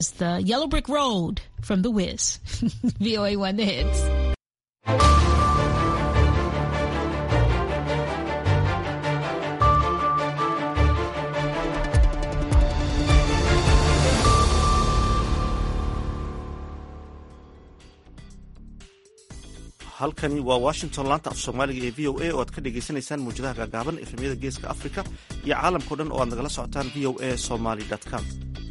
It's the Yellow Brick Road from The Wiz. VOA One The Hits. halkani waa washington laanta af soomaaliga ee v o a oo aad ka dhagaysanaysaan muwjadaha gaagaaban efemyada geeska africa iyo caalamkao dhan oo aad nagala socotaan v o a somaly com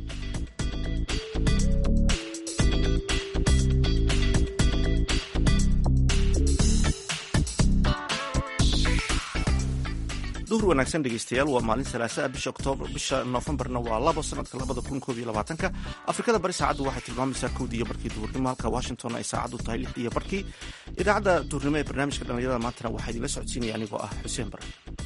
duhur wanaagsan dhegeystayaal waa maalin salaasaa bisha oktoobar bisha noofembarna waa labo sanadka labada kun koob iyo labaatanka afrikada bari saacaddu waxay tilmaamaysaa kowdii iyo barkii duhurnimo halka washington ay saacaddu tahay lixdii iyo barkii idaacadda duhurnimo ee barnaamijka dhallinyarada maantana waxaa idinla socodsiinaya anigoo ah xuseen bare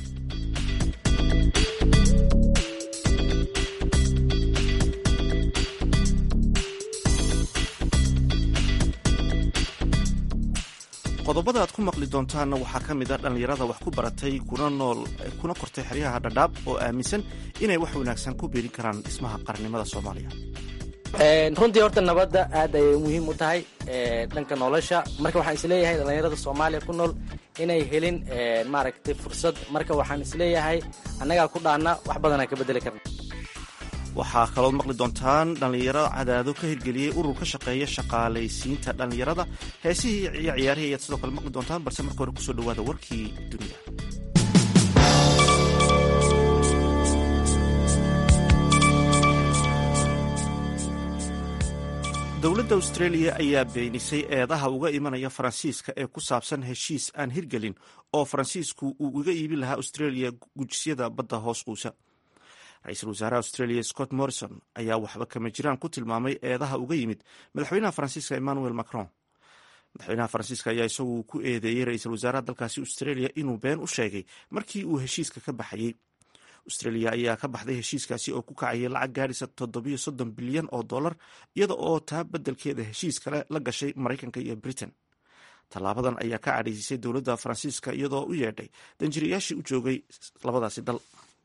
qodobada aad ku maqli doontaanna waxaa ka mid a dhallinyarada wax ku baratay kuna nool kuna kortay xeryaha dhadhaab oo aaminsan inay wax wanaagsan ku biirin karaan dhismaha qarannimada soomaaliya runtii horta nabadda aad ayay muhiim u tahay dhanka nolosha marka waxaan isleeyahay dhallinyarada soomaaliya ku nool inay helin maaragtay fursad marka waxaan isleeyahay annagaa ku dhaana wax badanaan ka bedeli karna waxaa kalood maqli doontaan dhallinyaro cadaado ka hirgeliyey urur ka shaqeeya shaqaalaysiinta dhallinyarada heesihii iyo ciyaarihii ayaad sidoo kale maqli doontaan balse marka hore kusoo dhawaada warkii dunida dowladda australia ayaa beenisay eedaha uga imanaya faransiiska ee ku saabsan heshiis aan hirgelin oo faransiisku uu uga iibin lahaa australia gujisyada badda hoos quusa ra-iisul wasaaraha australia scott morrison ayaa waxba kama jiraan ku tilmaamay eedaha uga yimid madaxweynaha faransiiska emmanuel macron madaxweynaha faransiiska ayaa isagu ku eedeeyey ra-iisul wasaaraha dalkaasi australia inuu been u sheegay markii uu heshiiska ka baxayey australia ayaa ka baxday heshiiskaasi oo ku kacayay lacag gaarisa toddobiyo soddon bilyan oo dollar iyada oo taa beddelkeeda heshiis kale la gashay maraykanka iyo britain tallaabadan ayaa ka cadhaysisay dowladda faransiiska iyadoo u yeedhay danjiriyaashii u joogay labadaasi dal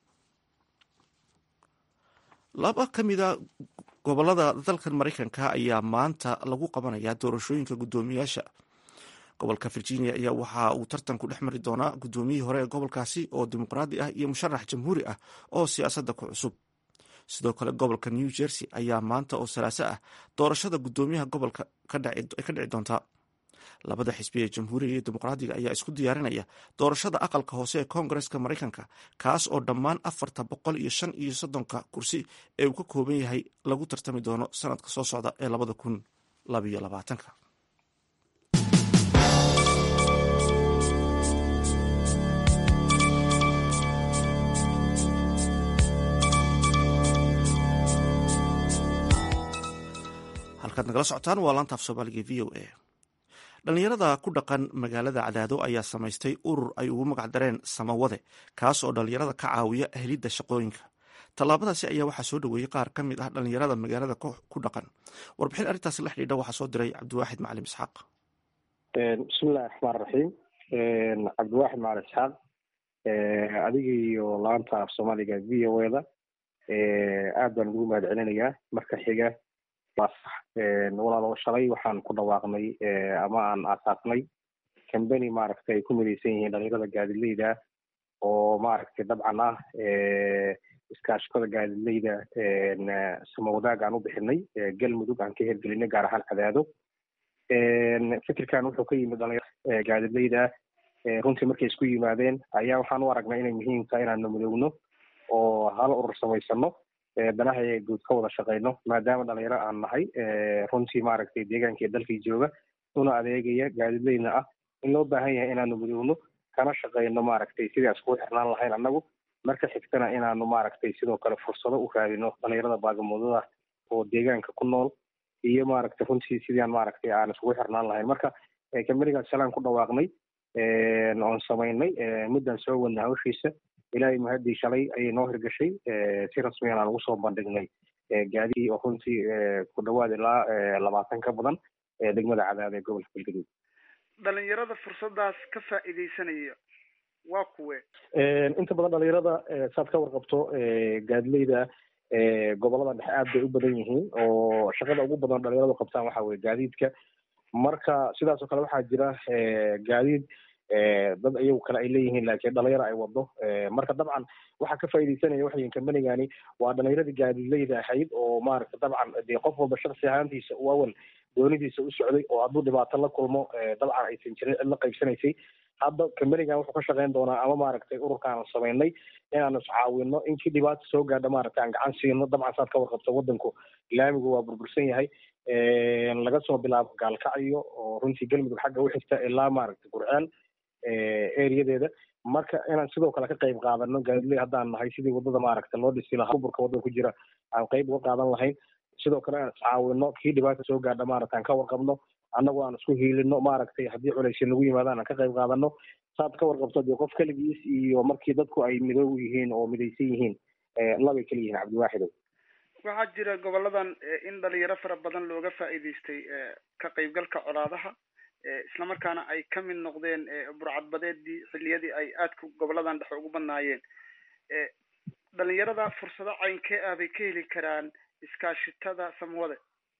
laba ka mida gobolada dalkan maraykanka ayaa maanta lagu qabanayaa doorashooyinka guddoomiyaasha gobolka virginia ayaa waxa uu tartanku dhex mari doonaa guddoomiyihii hore ee gobolkaasi oo dimuqraadi ah iyo musharax jamhuuri ah oo siyaasadda ku cusub sidoo kale gobolka new jersey ayaa maanta oo salaaso ah doorashada guddoomiyaha gobolka ka dhici doontaa labada xisbi ee jamhuuriga iyo dimuqraadiga ayaa isku diyaarinaya doorashada aqalka hoose ee koongareska maraykanka kaas oo dhammaan afarta boqol iyo shan iyo soddonka kursi ee uu ka kooban yahay lagu tartami doono sanadka soo socda ee labada kun labayo labaatanka halkaad nagala socotaan waa laanta af soomaaliga v o a dhallinyarada ku dhaqan magaalada cadaado ayaa samaystay urur ay ugu magac dareen samawade kaas oo dhallinyarada ka caawiya helidda shaqooyinka tallaabadaasi ayaa waxaa soo dhoweeyey qaar ka mid ah dhallinyarada magaalada ku dhaqan warbixin arrintaasi la xidhiidha waxaa soo diray cabdiwaaxid macalin isxaaq bismillahi raxmaan raxiim cabdiwaaxid macalin isxaaq adiga iyo laanta af soomaaliga v o eda aad baan ugu mahad celinayaa marka xiga walaalo shalay waxaan ku dhawaaqnay ama aan aasaasnay cambany maaragtay ay ku midaysan yihiin dhalinyarada gaadidleyda oo maaragtay dabcan ah iskaashikada gaadidleyda samawadaag aan u bixinay galmudug aan ka hirgelinay gaar ahaan cadaado fikirkan wuxuu ka yimid dhalinyarada gaadidleyda runtii markay isku yimaadeen ayaa waxaan u aragnay inay muhiim tahay inaanu midoowno oo hal urur samaysano danaha guud ka wada shaqeyno maadaama dhalinyaro aan nahay runtii maaragtay deegaanka iyo dalkii jooga una adeegaya gaadidleyna ah in loo baahan yahay inaanu midoowno kana shaqeyno maaragtay sidii iskugu xirnaan lahayn annagu marka xigtana inaanu maaragtay sidoo kale fursado u raadino dhalinyarada baagamoodada oo deegaanka ku nool iyo maaragtay runtii sidiiaan maaragtay aan iskugu xirnaan lahayn marka kambanigaas shalaan ku dhawaaqnay oon samaynay middan soo wadna hawshiisa ilaahay mahadii shalay ayay noo hirgashay si rasmiyan aan ugu soo bandhignay gaadihii oo runtii ku dhawaad ilaa labaatan ka badan degmada cadaada ee gobolka galgaduud dhalinyarada fursadaas ka faa'iidaysanaya waa kuwe inta badan dhalinyarada saad ka warqabto gaadileyda gobolada dhexe aad bay u badan yihiin oo shaqada ugu badan dhalinyaradu qabtaan waxa weye gaadiidka marka sidaas oo kale waxaa jira gaadiid dad iyagu kale ay leeyihiin laakiin dhalinyaro ay wado marka dabcan waxaa ka faaidaysanaya waxayin kambanigani waa dhalinyaradii gaadiidleyda ahayd oo maaragta dabcan dee qof walba shaksi ahaantiisa u awal doonidiisa u socday oo hadduu dhibaato la kulmo dabcan aysan jirin cid la qaybsanaysay hadda kambanigan wuxuu ka shaqeyn doonaa ama maaragtay ururkaan samaynay inaanu iscaawino inkii dhibaata soo gaadha maaragtay aan gacan siino dabcan saad ka warqabto wadanku laamigu waa burbursan yahay laga soo bilaabo gaalkacyo oo runtii galmudug xagga u xigta ilaa maaragtay gurceel areadeeda marka inaan sidoo kale ka qayb qaadano gaadiley haddaan nahay sidii wadada maaragta loo dhisi lahaa burburka waddan ku jira aan qayb uga qaadan lahayn sidoo kale aan iscaawino kii dhibaata soo gaadha maaragta aan ka warqabno annagu aan isku hiilino maaragtay haddii culaysya nagu yimaadaan aan ka qayb qaadano saad ka warqabto dee qof keligiis iyo markii dadku ay midoob yihiin oo midaysan yihiin labay kala yihiin cabdiwaaxidow waxaa jira goboladan in dhalinyaro fara badan looga faa'iidaystay ka qaybgalka colaadaha islamarkaana ay ka mid noqdeen burcadbadeedii xilliyadii ay aadka goboladan dhexe ugu badnaayeen dhalinyarada fursado caynkee ah bay ka heli karaan iskaashitada samwade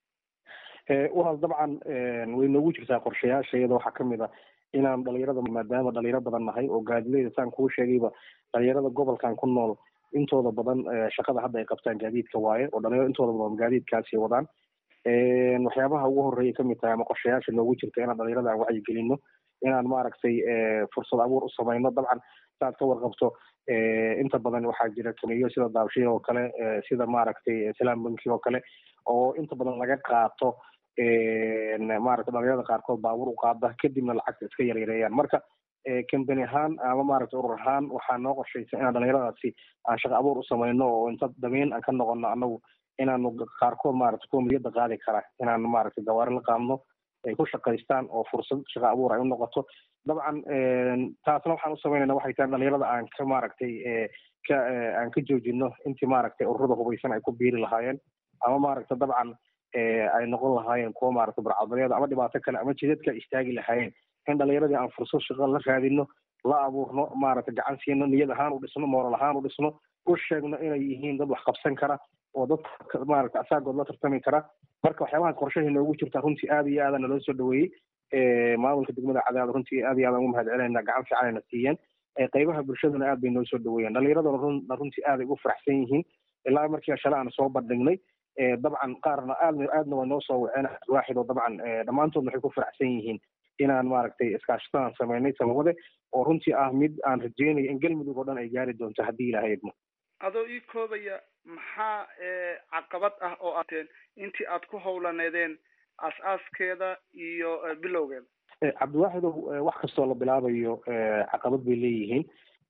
walaal dabcan way noogu jirtaa qorshayaasha iyada waxaa kamid a inaan dhalinyarada maadaama dhalinyaro badan nahay oo gaadileyda saan kuu sheegayba dhalinyarada gobolkan ku nool intooda badan shaqada hadda ay qabtaan gaadiidka waaye oo dhalinyaro intooda badan gaadiidkaasi wadaan waxyaabaha ugu horeeya kamid tahay ama qorshayaasha noogu jirta inaan dhalinyarada aan wacyigelino inaan maaragtay fursad abuur u samayno dabcan saad ka warqabto inta badan waxaa jira kamiyo sida daabshiil oo kale sida maaragtay salaam banki oo kale oo inta badan laga qaato maaragtay dhalinyarada qaarkood baabuur u qaada kadibna lacagta iska yaryareeyaan marka kambani ahaan ama maaragtay urur ahaan waxaa noo qorshaysa inaan dhalinyaradaasi aan shaqa abuur u samayno oo inta damiin aan ka noqono anagu inaanu qaarkood maaragtay kuwa miliyada qaadi kara inaan maaragtay gawaari la qaadno ay ku shaqaystaan oo fursad shaqa abuur ay u noqoto dabcan taasna waxaan u samaynayna waxay tahay dhalinyarada aan ka maaragtay ka aan ka joojino intii maaragtay ururada hubaysan ay ku biiri lahaayeen ama maaragtay dabcan ay noqon lahaayeen kuwa maaragtay burcadbadeeda ama dhibaato kale ama jidadka istaagi lahaayeen in dhalinyaradii aan fursad shaqa la raadino la abuurno maaragtay gacan siino niyad ahaan u dhisno mooral ahaan u dhisno u sheegno inay yihiin dad wax qabsan kara oo dadka maaragtay asaagood la tartami kara marka waxyaabahaas qorshahii noogu jirta runtii aad iyo aadana loo soo dhaweeyey maamulka degmada cadaad runtii aad iyo aad aan ugu mahad celinayna gacan fiican ayna siiyeen qaybaha bulshaduna aad bay noo soo dhaweeyeen dhalinyaraduna runtii aad ay ugu faraxsan yihiin ilaa markii shale aan soo bandhignay dabcan qaarna aadna aadna waa noo soo waceen waaxid oo dabcan dhammaantoodna waxay ku faraxsan yihiin inaan maaragtay iskaashataan samaynay samawade oo runtii ah mid aan rajeynayo in galmudug oo dhan ay gaari doonto haddii ilaahay idmo adoo ii koobaya maxaa caqabad ah oo ateen intii aad ku howlaneedeen aas-aaskeeda iyo bilowgeeda cabdiwaaxidow wax kastoo la bilaabayo caqabad bay leeyihiin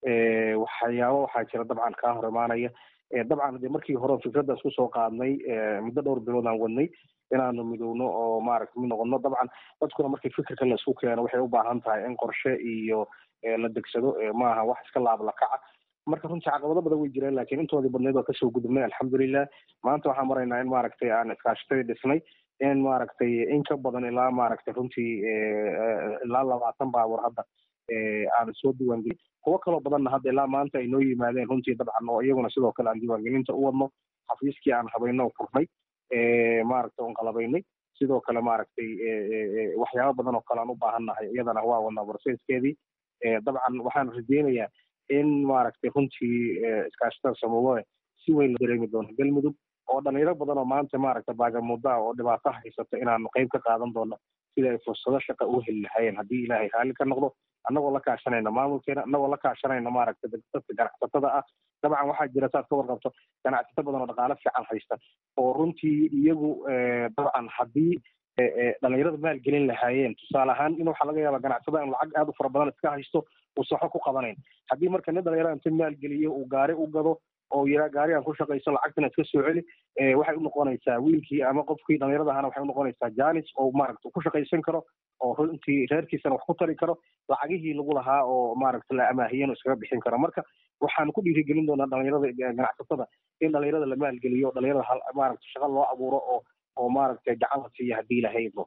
waxyaabo waxaa jira dabcan kaa hor imaanaya dabcan de markii hore fikradda isku soo qaadnay muddo dhowr bilood aan wadnay inaanu midowno oo maaragta mid noqono dabcan dadkuna markii fikirka laisku keeno waxay u baahan tahay in qorshe iyo la degsado maaha wax iska laablakaca marka runtii caqabado badan way jireen laakiin intoodii badneed waa kasoo gudubnay alxamdulilah maanta waxaan maraynaa in maaragtay aan iskaashatadii dhisnay in maaragtay in ka badan ilaa maaragtay runtii ilaa labaatan baabuur hadda aan soo diiwaangelin kuwo kaloo badanna hadda ilaa maanta ay noo yimaadeen runtii dabcan oo iyaguna sidoo kale aan diiwaangelinta u wadno xafiiskii aan habayno oo furnay maaragtay oon qalabaynay sidoo kale maaragtay waxyaabo badan oo kale aan u baahannahay iyadana waa wadnaa barseskeedii dabcan waxaan rajeynayaa in maaragtay runtii iskaashatada samawade si weyn la dareemi doono galmudug oo dhalinyaro badan oo maanta maaragtay baagamudaa oo dhibaato haysata inaanu qayb ka qaadan doono sida ay fursado shaqa u heli lahaayeen haddii ilaahay raalli ka noqdo annagoo la kaashanayna maamulkeena annagoo la kaashanayna maaragtay dadka ganacsatada ah dabcan waxaa jira saad ka warqabto ganacsato badan oo dhaqaale fiican haysta oo runtii iyagu dabcan haddii dhalinyarada maalgelin lahaayeen tusaale ahaan in waxaa laga yaaba ganacsada in lacag aad u fara badan iska haysto uusan waxba ku qabanayn haddii marka nin dhalinyarada inta maalgeliyo uu gaari u gado oo yiraa gaarigaan ku shaqayso lacagtana iska soo celi waxay unoqonaysaa wiilkii ama qofkii dhalinyarada ahana waxay unoqonaysaa janis oo maaragta ku shaqaysan karo oo runtii reerkiisana wax ku tari karo lacagihii lagu lahaa oo maaragta la amaahiyen iskaga bixin karo marka waxaan ku dhiirigelin doonaa dhalinyarada ganacsatada in dhalinyarada la maalgeliyo dhalinyarada maaragta shaqa loo abuuro oo oo maaragtay gacan la siiya haddii ilahay idmo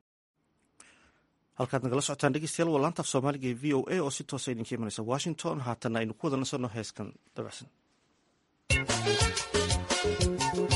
halkaad nagala socotaan dhegeystayaal waa laantaaf soomaaliga ee v o a oo si toosa idinka imanaysa washington haatanna aynu ku wada nasanno heeskan dabacsan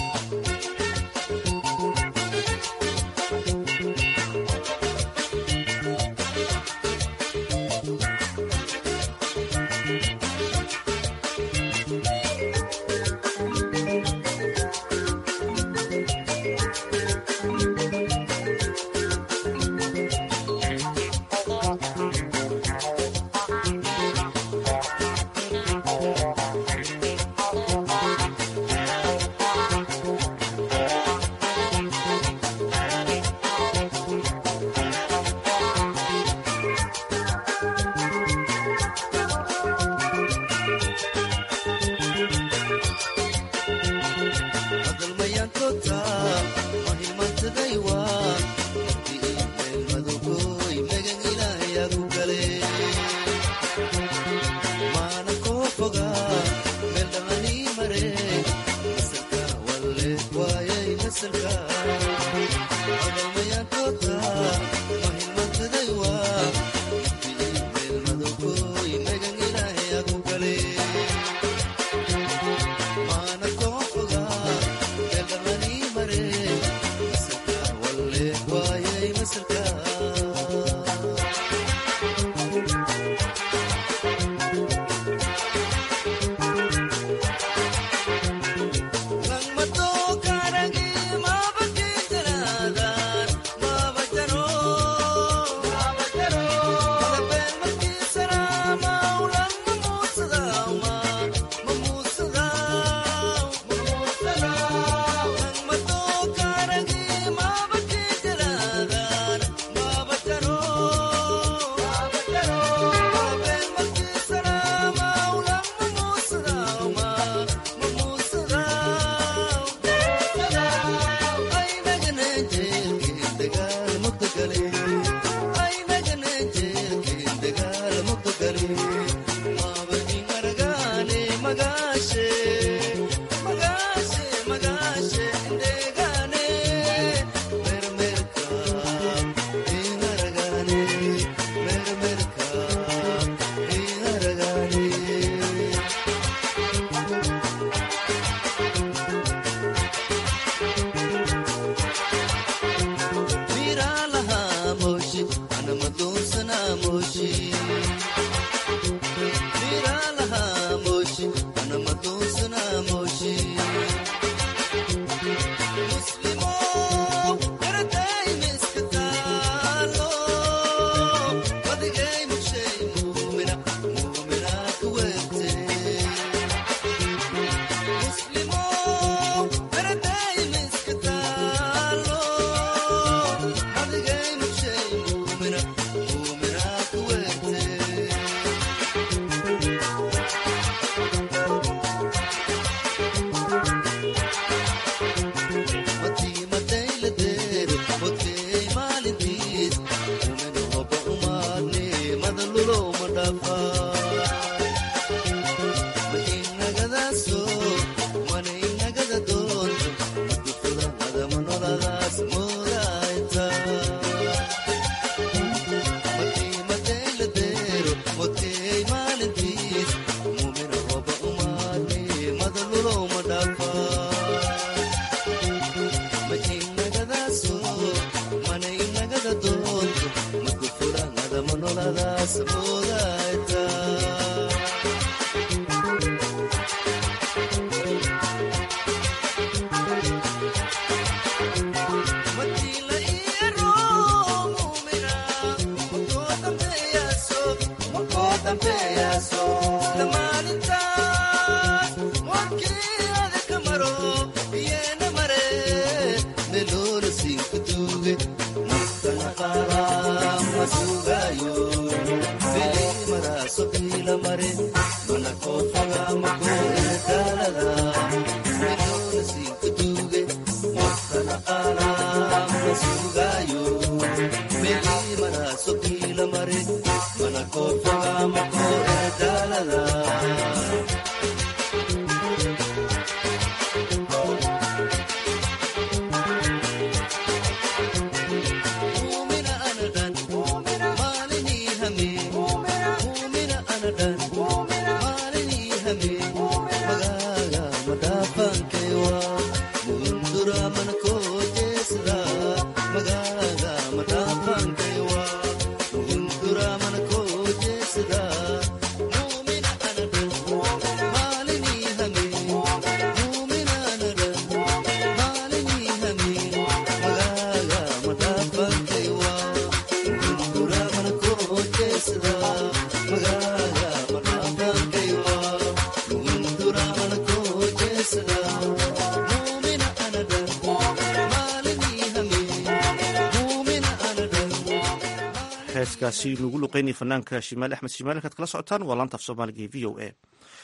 heeskaasi nugu luqeynaya fanaanka shimaali axmed shimaali kaad kala socotaan waa laanta af soomaaliga ee v o a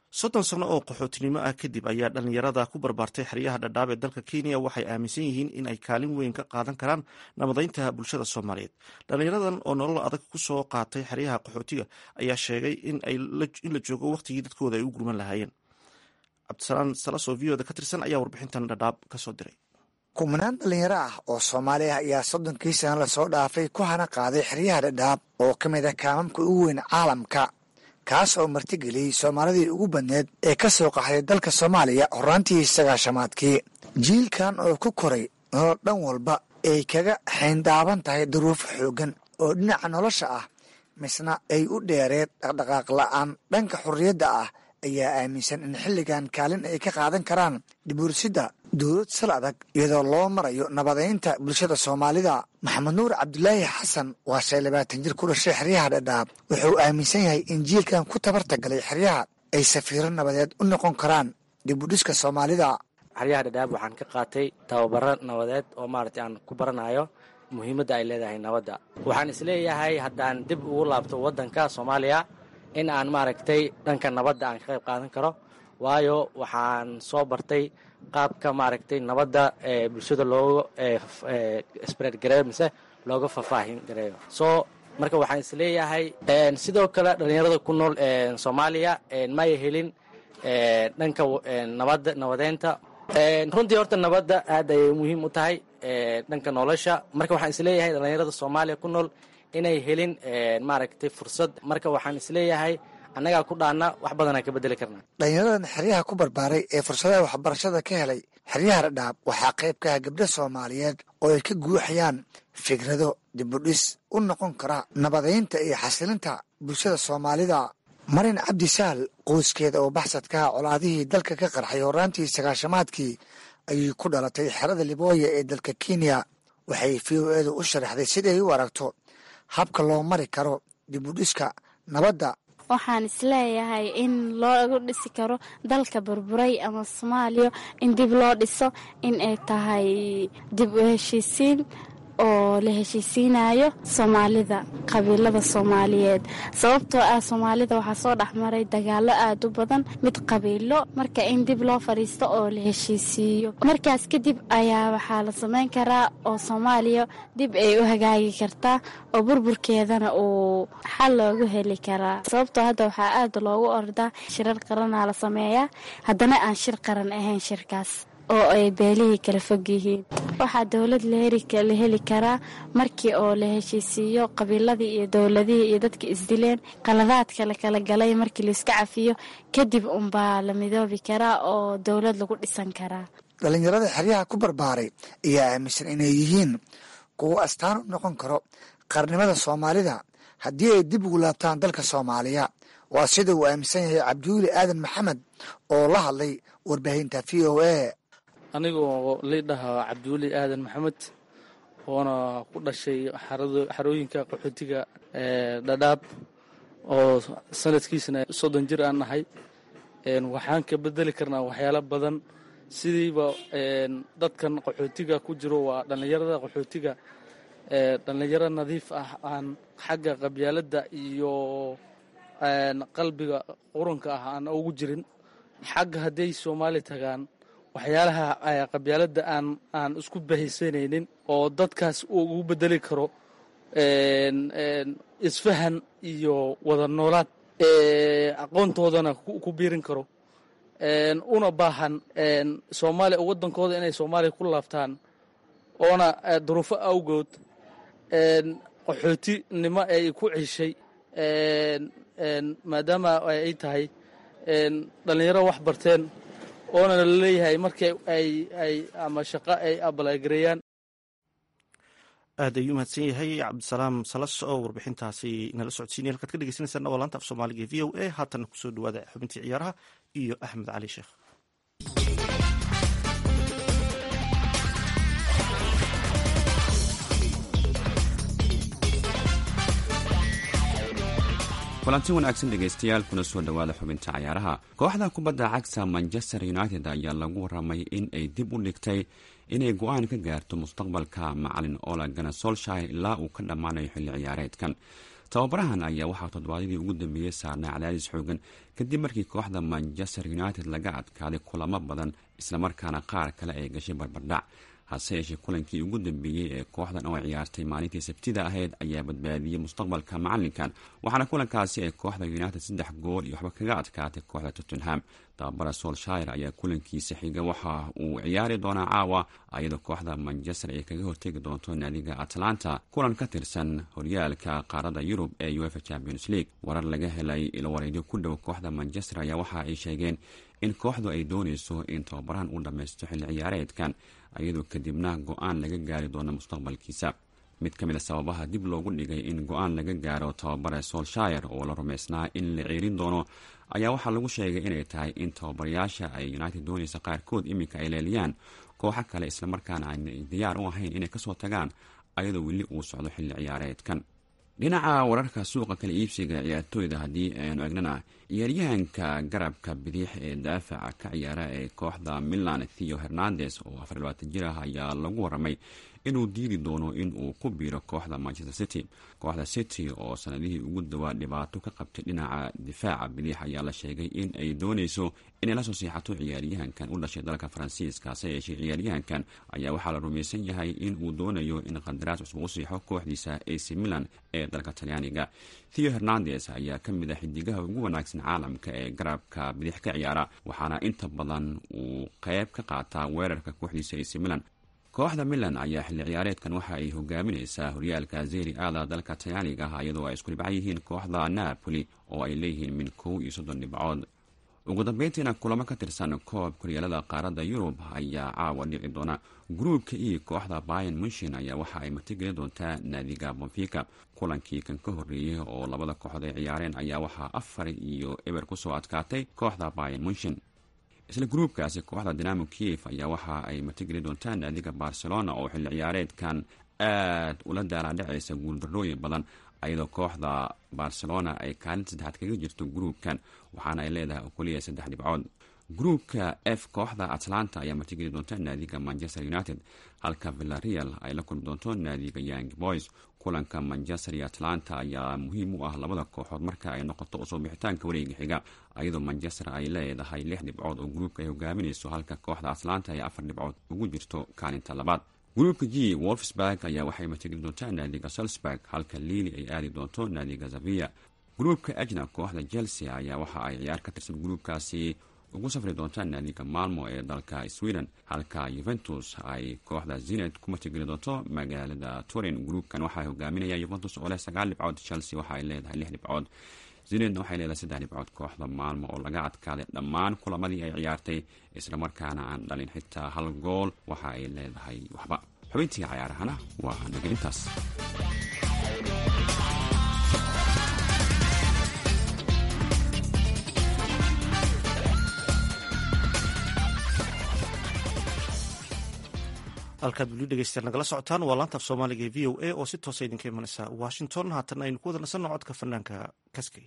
soddon sano oo qaxootinimo ah kadib ayaa dhallinyarada ku barbaartay xeryaha dhadhaab ee dalka kenya waxay aaminsan yihiin in ay kaalin weyn ka qaadan karaan nabadaynta bulshada soomaaliyeed dhallinyaradan oo nolol adag ku soo qaatay xeryaha qaxootiga ayaa sheegay in la joogo wakhtigii dadkooda ay u gurman lahaayeen cabdisalaan salasoo v oda ka tirsan ayaa warbixintan dhadhaab ka soo diray kumanaan dhallinyaro ah oo soomaali ah ayaa soddonkii sana lasoo dhaafay ku hana qaaday xeryaha dhadhaab oo ka mid ah kaamamka ugu weyn caalamka kaas oo martigeliyey soomaalidii ugu badneed ee ka soo qaxday dalka soomaaliya horraantii sagaashamaadkii jiilkan oo ku koray nolol dhan walba ay kaga xayndaaban tahay duruufo xooggan oo dhinaca nolosha ah misna ay u dheereed dhaqdhaqaaq la'aan dhanka xurriyadda ah ayaa aaminsan in xilligan kaalin ay ka qaadan karaan dhibuursidda dowlad sal adag iyadoo loo marayo nabadaynta bulshada soomaalida maxamed nuur cabdulaahi xasan waa shay labaatan jir ku dhashay xeryaha dhadhaab wuxuu aaminsan yahay in jiilkan ku tabarta galay xeryaha ay safiiro nabadeed u noqon karaan dibudhiska soomaalida xeryaha dhadhaab waxaan ka qaatay tababaro nabadeed oo maaragtay aan ku baranayo muhiimadda ay leedahay nabadda waxaan isleeyahay haddaan dib ugu laabto waddanka soomaaliya in aan maaragtay dhanka nabadda aan ka qayb qaadan karo waayo waxaan soo bartay qaabka maaragtay nabadda ee bulshada looga spread gareeyo mise looga faahfaahin gareeyo so marka waxaan isleeyahay sidoo kale dhallinyarada ku nool soomaaliya maya helin dhanka nabadda nabadeynta runtii horta nabadda aad ayay muhiim u tahay dhanka nolosha marka waxaan isleeyahay dhallinyarada soomaaliya ku nool inay helin maaragtay fursad marka waxaan isleeyahay annagaa ku dhaana wax badanaan ka bedeli karnaa dhallinyaradan xeryaha ku barbaaray ee fursadaha waxbarashada ka helay xeryaha dhadhaab waxaa qayb ka ah gabdho soomaaliyeed oo ay ka guuxayaan fikrado dibudhis u noqon kara nabadaynta iyo xasilinta bulshada soomaalida marin cabdi saal qoyskeeda oo baxsadkaha colaadihii dalka ka qarxay horraantii sagaashamaadkii ayay ku dhalatay xerada libooya ee dalka kenya waxay v o edu u sharaxday siday u aragto habka loo mari karo dibudhiska nabadda waxaan isleeyahay in loogu dhisi karo dalka burburay ama soomaaliya in dib loo dhiso in ay tahay dib u heshiisiin oo la heshiisiinayo soomaalida qabiilada soomaaliyeed sababtoo ah soomaalida waxaa soo dhexmaray dagaalo aad u badan mid qabiilo marka in dib loo fadhiisto oo la heshiisiiyo markaas kadib ayaa waxaa la samayn karaa oo soomaaliya dib ay u hagaagi kartaa oo burburkeedana uu xal loogu heli karaa sababtoo hadda waxaa aad loogu ordaa shirar qaranaa la sameeyaa haddana aan shir qaran ahayn shirkaas oo ay beelihii kala fog yihiin waxaa dowlad la heli karaa markii oo la heshiisiiyo qabiiladii iyo dowladihii iyo dadka isdileen qaladaadka la kala galay markii laiska cafiyo kadib unbaa la midoobi karaa oo dowlad lagu dhisan karaa dhallinyarada xeryaha ku barbaaray ayaa aaminsan inay yihiin kuwo astaan u noqon karo qarnimada soomaalida haddii ay dib ugu laabtaan dalka soomaaliya waa sida uu aaminsan yahay cabdiweli aadan maxamed oo la hadlay warbaahinta v o a anigoo liidhaha cabdiweli aadan maxamed oona ku dhashay xarooyinka qaxootiga dhadhaab oo sanadkiisana soddon jir aan nahay waxaan ka bedeli karnaa waxyaalo badan sidiiba dadkan qaxootiga ku jiro waa dhallinyarada qaxootiga dhallinyaro nadiif ah aan xagga qabyaaladda iyo qalbiga qurunka ah aan ugu jirin xagga hadday soomaali tagaan waxyaalaha qabyaaladda aan aan isku bahaysanaynin oo dadkaas uu ugu bedeli karo isfahan iyo wada noolaad aqoontoodana ku biirin karo una baahan soomaaliya waddankooda inay soomaaliya ku laabtaan oona duruufo awgood qaxootinimo ay ku ceshay maadaama ay tahay dhallinyaro wax barteen oona la leeyahay markii ay ay ama shaqo ay abalagareeyaan aad ayuu mahadsan yahay cabdisalaam salas oo warbixintaasi nala socodsiinaya halkaad ka dhegeysaneysaan waa laanta af soomaaliga v o a haatana kusoo dhawaada xubintii ciyaaraha iyo axmed cali sheekh kulanti wanaagsan dhegaystayaal kuna soo dhowaada xubinta cayaaraha kooxda kubadda cagta manchester united ayaa lagu waramay in ay dib u dhigtay inay go-aan ka gaarto mustaqbalka macalin ola gana solshire ilaa uu ka dhammaanayo xilli ciyaareedkan tababarahan ayaa waxaa toddobaadyadii ugu dambeeyey saarnay cadaadis xoogan kadib markii kooxda manchester united laga adkaaday kulamo badan islamarkaana qaar kale ay gashay barbardhac hase yeeshee kulankii ugu dambeeyey ee kooxdan oo ciyaartay maalintii sabtida ahayd ayaa badbaadiyey mustaqbalka macalinkan waxaana kulankaasi ay kooxda united saddex gool iyo waxba kaga adkaatay kooxda tottenham tababara solshire ayaa kulankiisa xiga waxa uu ciyaari doonaa caawa iyadoo kooxda manchester ay kaga hortegi doonto naadiga atlanta kulan ka tirsan horyaalka qaarada yurub ee uefa champions league warar laga helay ilwareedyo ku dhow kooxda manchester ayaa waxa ay sheegeen in kooxdu ay dooneyso in tababarahan uu dhammaysto xilli ciyaareedkan iyadoo kadibna go-aan laga gaari doono mustaqbalkiisa mid ka mid a sababaha dib loogu dhigay in go-aan laga gaaro tababare solshire oo la rumaysnaa in la ceerin doono ayaa waxaa lagu sheegay inay tahay in tababarayaasha ay united dooneysa qaarkood iminka ay leeliyaan kooxo kale islamarkaana aanay diyaar u ahayn inay kasoo tagaan ayadoo weli uu socdo xilli ciyaareedkan dhinaca wararka suuqa kala iibsiga ciyaartooyda haddii aynu egnana ciyaaryahanka garabka bidix ee daafaca ka ciyaara ee kooxda milan theo hernandes oo afar labaatan jir ah ayaa lagu waramay inuu diidi doono in uu ku biiro kooxda manchester city kooxda city oo sanadihii ugu dawaa dhibaato ka qabtay dhinaca difaaca bidix ayaa la sheegay in ay dooneyso inay lasoo siixato ciyaaryahankan u dhashay dalka faransiiska hase yeeshee ciyaaryahankan ayaa waxaa la rumaysan yahay in uu doonayo in qandaraas cusub u siixo kooxdiisa ac milan ee dalka talyaaniga theo hernandes ayaa ka mid a xidigaha ugu wanaagsan caalamka ee garabka bidix ka ciyaara waxaana inta badan uu qeyb ka qaataa weerarka kooxdiisa ac milan kooxda milan ayaa xilli ciyaareedkan waxa ay hogaamineysaa horyaalka zeri aada dalka talyaaniga ah iyadoo ay isku dhibcan yihiin kooxda napoli oo ay leeyihiin min kow iyo soddon dhibcood ugu dambeyntiina kulamo ka tirsan koob koryaalada qaaradda yurub ayaa caawa dhici doona gruubka iyo kooxda bayan munshin ayaa waxa ay martigelin doontaa naadiga bonfika kulankii kan ka horreeyey oo labada kooxood ay ciyaareen ayaa waxaa afar iyo eber kusoo adkaatay kooxda bayan munshin isla gruubkaasi kooxda dinamo kiev ayaa waxa ay martigeli doontaan naadiga barcelona oo xilli ciyaareedkan aad ula daalaadhacaysa guuldarrooyin badan ayadoo kooxda barcelona ay kaalinta saddexaad kaga jirto gruubkan waxaana ay leedahay oo keliya saddex dhibcood gruubka f kooxda atlanta ayaa martigeli doonta naadiga manchester united halka villareal ay la kulmi doonto naadiga young boys kulanka manchester iyo atlanta ayaa muhiim u ah labada kooxood marka ay noqoto usoo bixitaanka wareega xiga iyadoo manchester ay leedahay lix dhibcood oo gruubka ay hogaaminayso halka kooxda atlanta ay afar dhibcood ugu jirto kaalinta labaad gruubka g wolfsburg ayaa waxay martigeli doontaa naadiga salzburg halka liili ay aadi doonto naadiga zavia gruubka ajna kooxda chelsea ayaa waxa ay ciyaar ka tirsan gruubkaasi ugu safri doontaa naadiga malmo ee dalka sweden halka yuventus ay kooxda zined ku martigeli doonto magaalada turin gruubkan waxaa hogaaminaya yuventus oo leh sagaal dhibcood chelsea waxa ay leedahay lix dhibcood zinedna waxay leedahay saddex dhibcood kooxda maalmo oo laga adkaaday dhammaan kulamadii ay ciyaartay islamarkaana aan dhalin xitaa hal gool waxa ay leedahay waxba xubintii cayaarahana waa naga intaas halkaad weli dhegeystayaal nagala socotaan waa laantaaf soomaaliga ee v o a oo si toosa idinka imanaysa washington haatan aynu ku wada nasanno codka fanaanka kaskay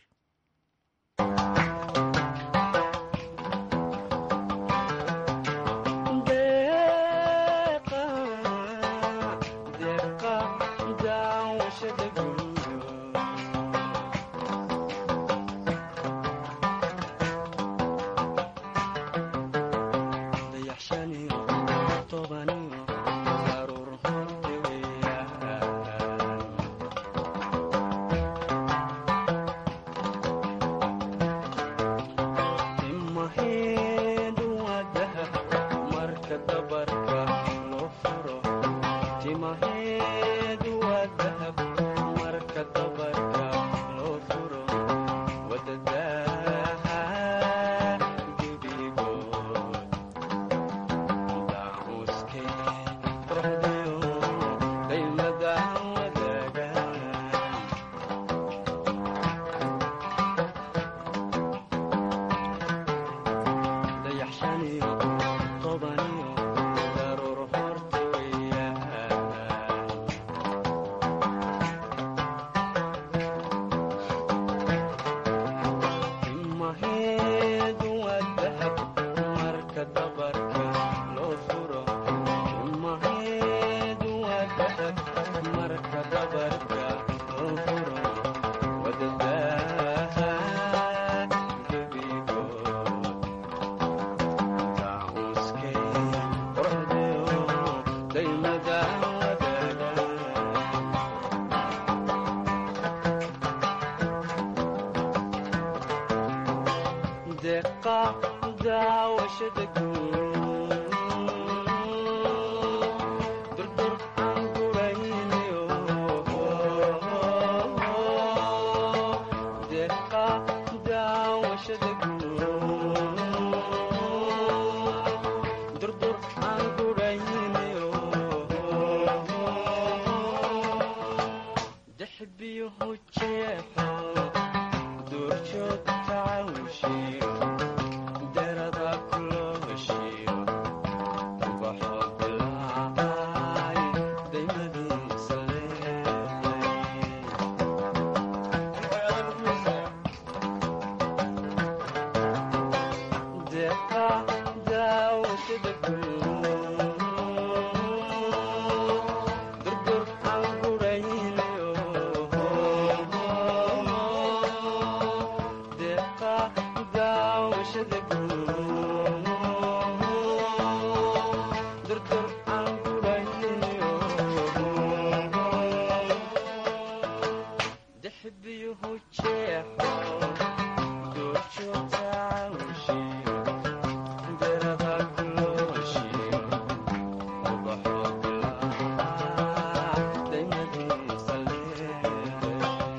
deeqa daawashada guud durdur aan guraynayo deeqa daawashada guud durdur aan guraynayo dexbiyuhu jeexo duurjoog tacawshiyo derada kulooshiyo ubaxo bilaacay daymadiisa leeday deeqa daawashada guud durdur aan guraynayo deeqa daawashada guud durdur aan guraynayo dexbiyuhu jeexo duurjoogta cawshiyo derada kulooshiyo ubaxo bilaac daymadiisa leeday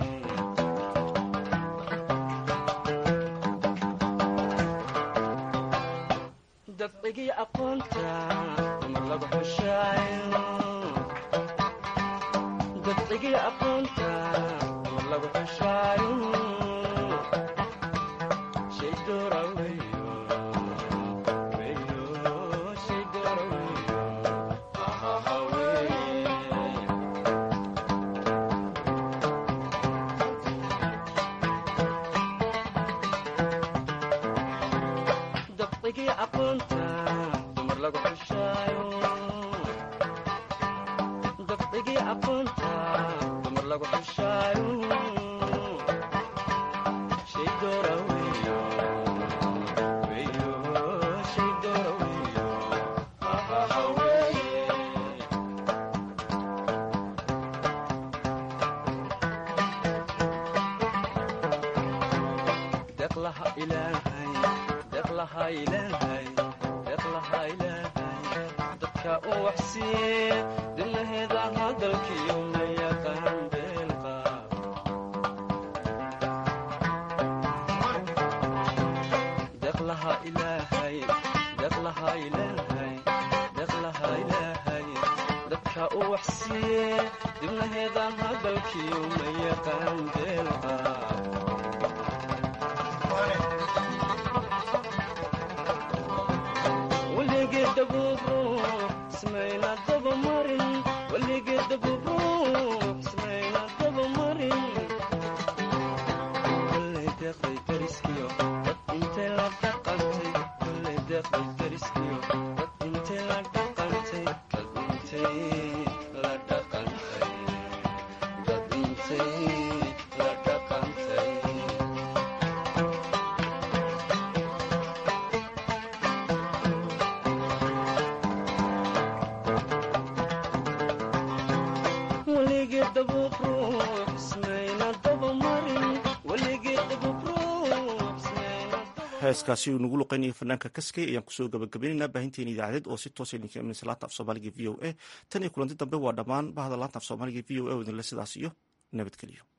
dabcigii aqoonta mar lagu xushaayo dabcigii aqoonta mar lagu xushaayo shay doora weyo weyo shay doora weyo ahaha wey dabcigii aqoonta dumar lagu xushaayo dabcigii aqoonta dumar lagu xushaayo shay doora weyo weyo shay doora weyo ahaha weye deqlaha ilaahay deqlaha ilaahay deqlaha ilaahay dadka u waxsiiye dilaheeda hadalkiyo ma yaqaan beelqa deqlaha ilaahay deqlaha ilaahay deqlaha ilaahay dadka u waxsiiye dibnaheeda hadalkiyo ma yaqaan beelqa weligeeda buubruux ismayna dabamarin weligeeda buubruux ismayna dabamarin kolley deeqday dariskiyo dad intay la dhaqantay kolley deeqday dariskiyo dad intay la dhaqantay dad intay la dhaqantay dad intay la dhaqantay weligeeda buubruux ismayna dabamarin weligeeda buubruux ismayna heeskaasi uu nagu luqeynaya fanaanka kaskay ayaan kusoo gabagabaynaynaa baahinteena idaacadeed oo si toosa idinka imanaysa laanta af soomaaliga v o a tan iyo kulanti dambe waa dhammaan bahda laanta af soomaaliga v o a oo idinle sidaas iyo nabadgeliyo